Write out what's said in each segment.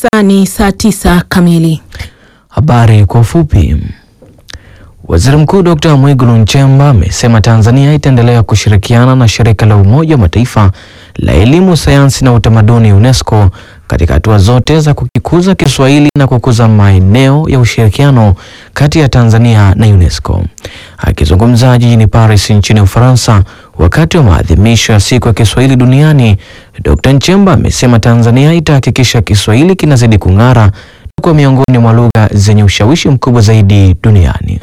sasa ni saa tisa kamili. Habari kwa ufupi. Waziri Mkuu Dr. Mwigulu Nchemba amesema Tanzania itaendelea kushirikiana na shirika la Umoja wa Mataifa la elimu, sayansi na utamaduni UNESCO katika hatua zote za kukikuza Kiswahili na kukuza maeneo ya ushirikiano kati ya Tanzania na UNESCO. Akizungumza jijini Paris nchini Ufaransa wakati wa maadhimisho ya siku ya Kiswahili duniani, Dr. Nchemba amesema Tanzania itahakikisha Kiswahili kinazidi kung'ara na kuwa miongoni mwa lugha zenye ushawishi mkubwa zaidi duniani.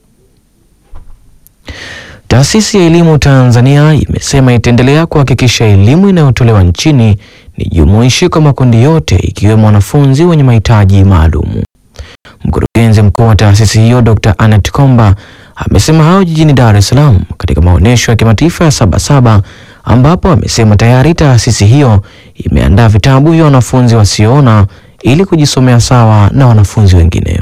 Taasisi ya Elimu Tanzania imesema itaendelea kuhakikisha elimu inayotolewa nchini ni jumuishi kwa makundi yote ikiwemo wanafunzi wenye mahitaji maalum. Mkurugenzi mkuu wa taasisi hiyo Dr. Annette Komba amesema hayo jijini Dar es Salaam katika maonyesho ya kimataifa ya Sabasaba ambapo amesema tayari taasisi hiyo imeandaa vitabu vya wanafunzi wasioona ili kujisomea sawa na wanafunzi wengine.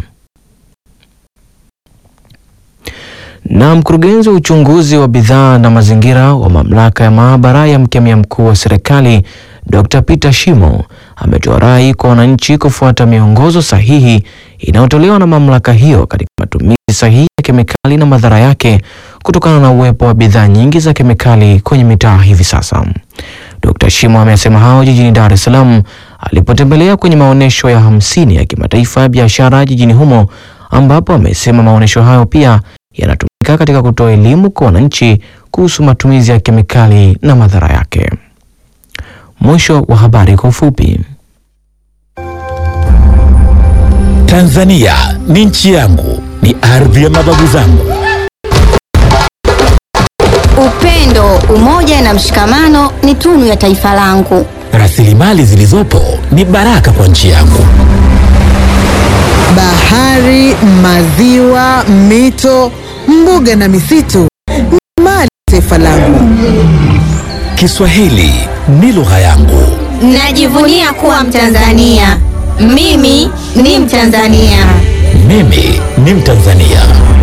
Na mkurugenzi wa uchunguzi wa bidhaa na mazingira wa mamlaka ya maabara ya mkemia mkuu wa serikali Dr. Peter Shimo ametoa rai kwa wananchi kufuata miongozo sahihi inayotolewa na mamlaka hiyo katika matumizi sahihi ya kemikali na madhara yake kutokana na uwepo wa bidhaa nyingi za kemikali kwenye mitaa hivi sasa. Dr. Shimo amesema hao jijini Dar es Salaam alipotembelea kwenye maonyesho ya hamsini ya kimataifa ya biashara jijini humo ambapo amesema maonyesho hayo pia yanatumika katika kutoa elimu kwa wananchi kuhusu matumizi ya kemikali na madhara yake. Mwisho wa habari kwa ufupi. Tanzania ni nchi yangu, ni ardhi ya mababu zangu. Upendo, umoja na mshikamano ni tunu ya taifa langu. Rasilimali zilizopo ni baraka kwa nchi yangu. Bahari, maziwa, mito, mbuga na misitu ni mali ya taifa langu. Kiswahili ni lugha yangu. Najivunia kuwa Mtanzania. Mimi ni Mtanzania. Mimi ni Mtanzania.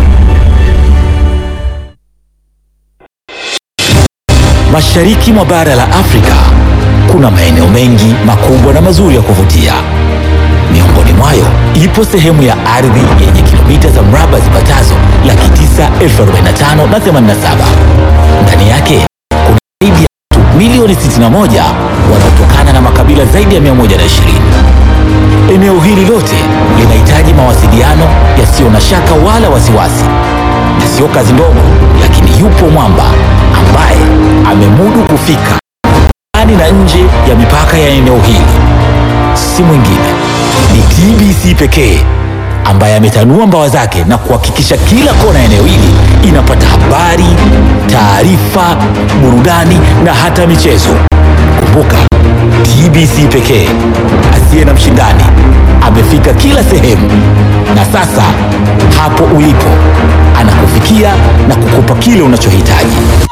Mashariki mwa bara la Afrika kuna maeneo mengi makubwa na mazuri ya kuvutia. Miongoni mwayo ipo sehemu ya ardhi yenye kilomita za mraba zipatazo laki tisa elfu arobaini na tano na themanini na saba. Ndani yake kuna zaidi ya watu milioni 61 wanaotokana na makabila zaidi ya 120. Eneo hili lote linahitaji mawasiliano yasiyo na shaka wala wasiwasi, na sio kazi ndogo, lakini yupo mwamba ambaye amemudu kufika ndani na nje ya mipaka ya eneo hili. Si mwingine ni TBC pekee ambaye ametanua mbawa zake na kuhakikisha kila kona ya eneo hili inapata habari, taarifa, burudani na hata michezo. Kumbuka, TBC pekee asiye na mshindani amefika kila sehemu, na sasa hapo ulipo anakufikia na kukupa kile unachohitaji.